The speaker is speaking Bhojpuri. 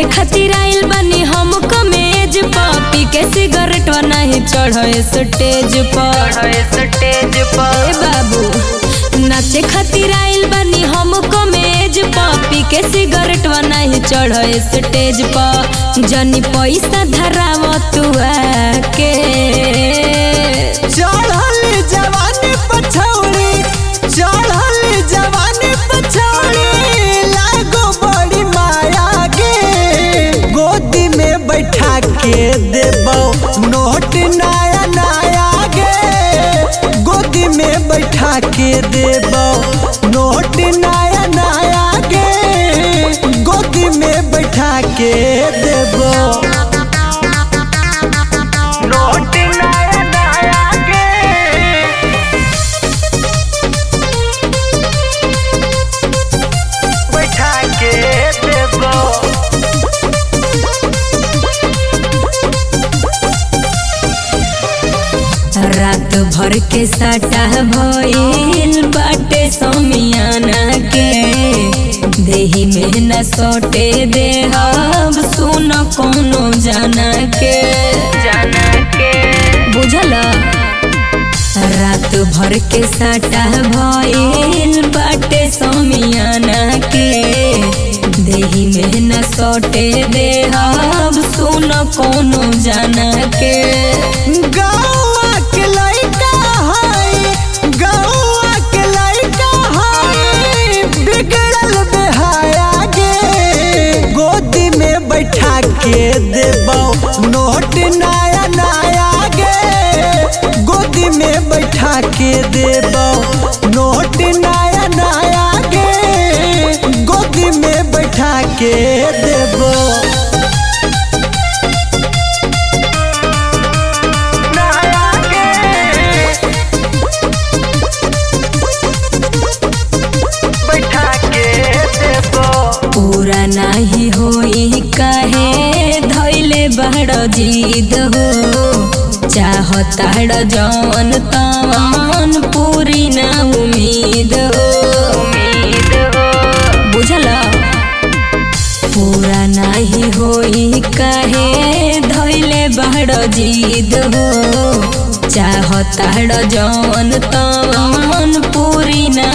नाचे खातिर आइल बानी हम कमेज पी के सिगरेट नहीं चढ़े स्टेज पर स्टेज ए बाबू नाचे खातिर आइल बानी हम कमेज पी के सिगरेट नहीं चढ़े स्टेज पर जनी पैसा धराव तू के चढ़ल जवानी पछौड़ी चढ़ल जवानी पछौड़ी लागो बड़ी माया गे गोदी में बैठा के देबो नोट नया नया गे गोदी में बैठा के देबो नोट नया नया गे गोदी में बैठा के देबो नोट नया नया गे बैठा के देबो रात भर के सटा भइल बाटे समियाना के देही में न सोटे देहब सुन कोनो जाना के जाना के बुझल रात भर के सटा भइल बाटे समियाना के देही में न सोटे देहब सुन कोनो जाना के गौआ के लइका है गौआ के लइका है बिगड़ल बेहाया गे गोदी में बैठा के देबो नोट नया नया गे गोदी में बैठा के देबो नोट नया नया गे गोदी में बैठा के देबो नया गे बैठा के देबो पूरा नाही होई काहे धैले बड़ जीद हो चाहताड़ जवन तवन पूरी ना उम्मीद हो उम्मीद हो बुझल पूरा नाही होई काहे धैले बड़ जीद हो चाहताड़ जवन तवन पूरी ना